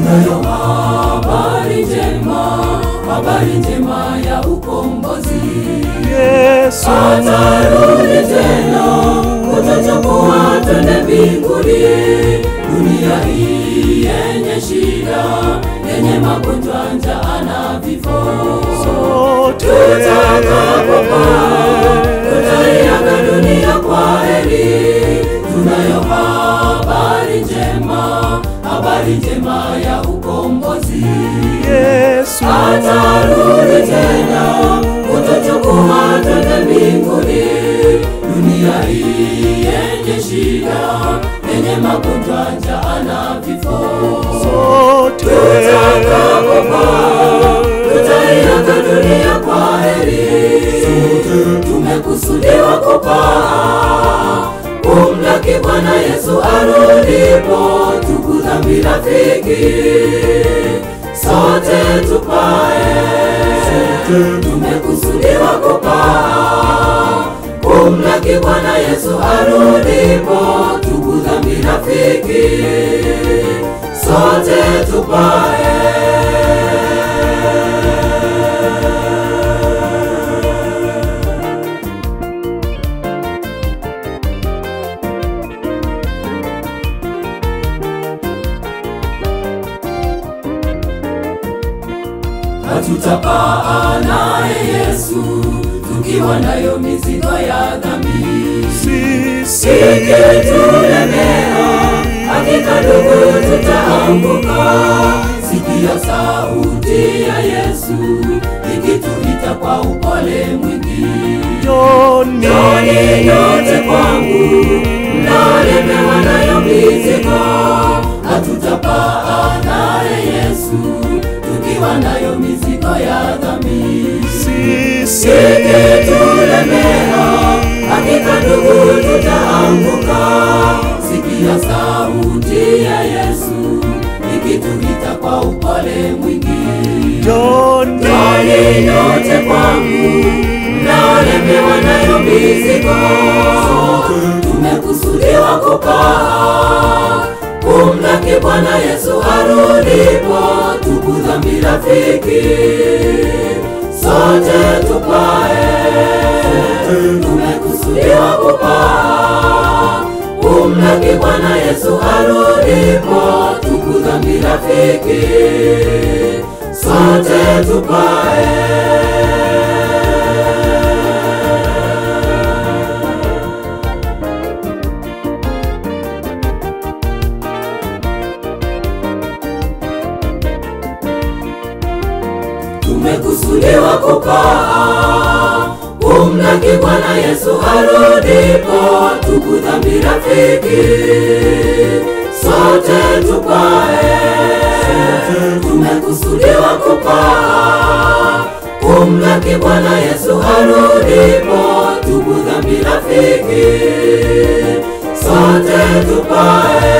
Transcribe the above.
tunayo habari njema, habari njema ya ukombozi. Yesu Atarudi tena kutuchukua twende mbinguni. Dunia hii yenye shida, yenye magonjwa, njaa na vifo, sote tutakapopaa tutaiaga dunia kwa heri. Tunayo habari njema, habari njema ya ukombozi. Yesu Atarudi tena kutuchukua twende mbinguni. Dunia hii yenye shida, yenye magonjwa, njaa na vifo, sote tutakapopaa tutaiaga dunia kwa heri. Tumekusudiwa kupaa kumlaki Bwana Yesu arudipo, tubu dhambi rafiki, sote tupae. Tumekusudiwa kupaa kumlaki Bwana Yesu arudipo, tubu dhambi rafiki, sote tupae. Hatutapaa naye Yesu tukiwa nayo mizigo ya dhambi. sisi Ikitulemea hakika ndugu, tutaanguka. Sikia sauti ya Yesu ikituita kwa upole mwingi. Joni Njoni nyote kwangu mnaolemewa nayo mizigo, hatutapaa naye Yesu tukiwa nayo mizigo ya dhambi. sisi Ikitulemea hakika ndugu, tutaanguka. Sikia sauti ya Yesu ikituita kwa upole mwingi. Joni Njoni nyote kwangu mnaolemewa nayo mizigo, tumekusudiwa kupaa kumlaki Bwana Yesu arudipo, tubu dhambi rafiki, sote tupae. Tumekusudiwa kupaa kumlaki Bwana Yesu arudipo, tubu dhambi rafiki, sote tupae. tumekusudiwa kupaa kumlaki Bwana Yesu arudipo, tubu dhambi rafiki, sote tupae. Tumekusudiwa kupaa kumlaki Bwana Yesu arudipo, tubu dhambi rafiki, sote tupae.